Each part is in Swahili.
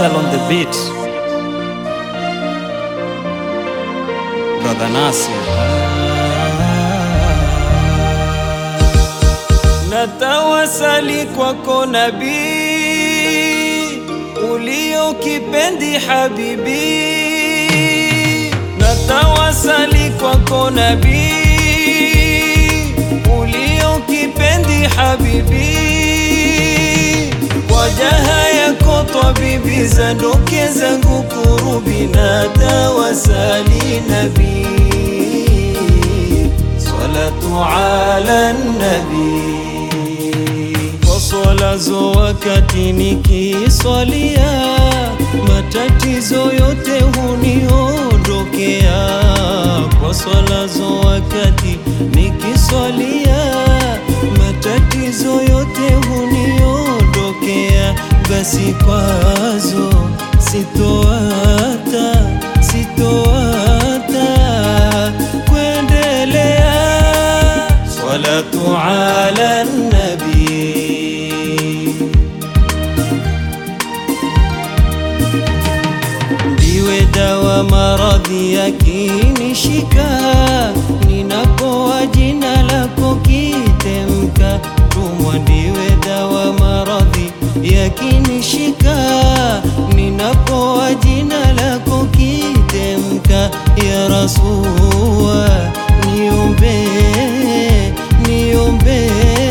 Faisal on the beat. Brother Nasir. Natawasali kwako nabii, ulio kipendi habibi. Natawasali kwako nabii, ulio kipendi habibi. Kwa jaha yako twabibi, zandoke zangu kurubi. Natawasali nabii, salatu ala nabii kwa swala zo wakati nikiswalia, matatizo yote huniondokea. Kwa swala zo wakati nikiswalia, matatizo yote huniondokea. Basi kwazo sitoata, sitoata kuendelea salatu ala nabii ndiwe dawa maradhi yakinishika, ninapoa jina lako kitemka. Tumwa ndiwe dawa maradhi yakinishika, ninapoa jina lako kitemka. Ya Rasulullah, niombe niombe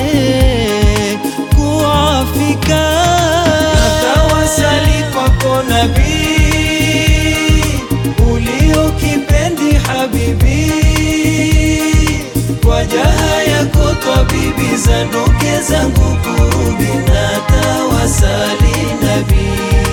kuafika. Natawasali kwako nabii, ulio kipendi habibi, kwa jaha yako twabibi, zandoke zangu kurubi. Natawasali nabii,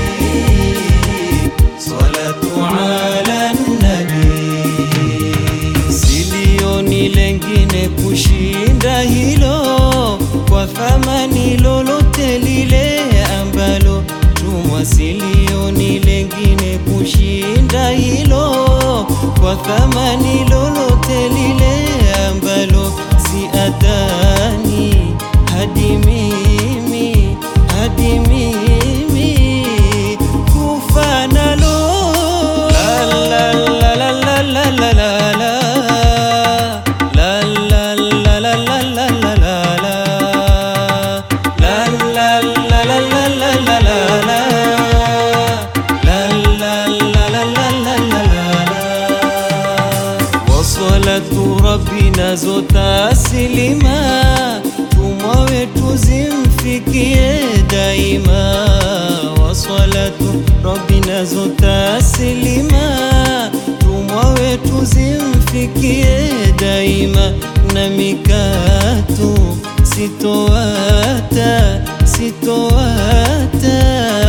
salatu ala nabii silioni lengine kushinda hilo, kwa thamani lolote lile ambalo tumwa. Silioni lengine kushinda hilo, kwa thamani lolote lile ambalo si adani hadi mimi hadi mimi kufa nalo la la la la la la la la la La la la la la la la la la. La la la la la la la la la. La la la la la la la la la. Wasalatu rabbina zotasilima, tumwa wetu zimfikie daima. Wasalatu rabbina zotasilima, tumwa wetu zimfikie daima, na mikatu sitoata sitoata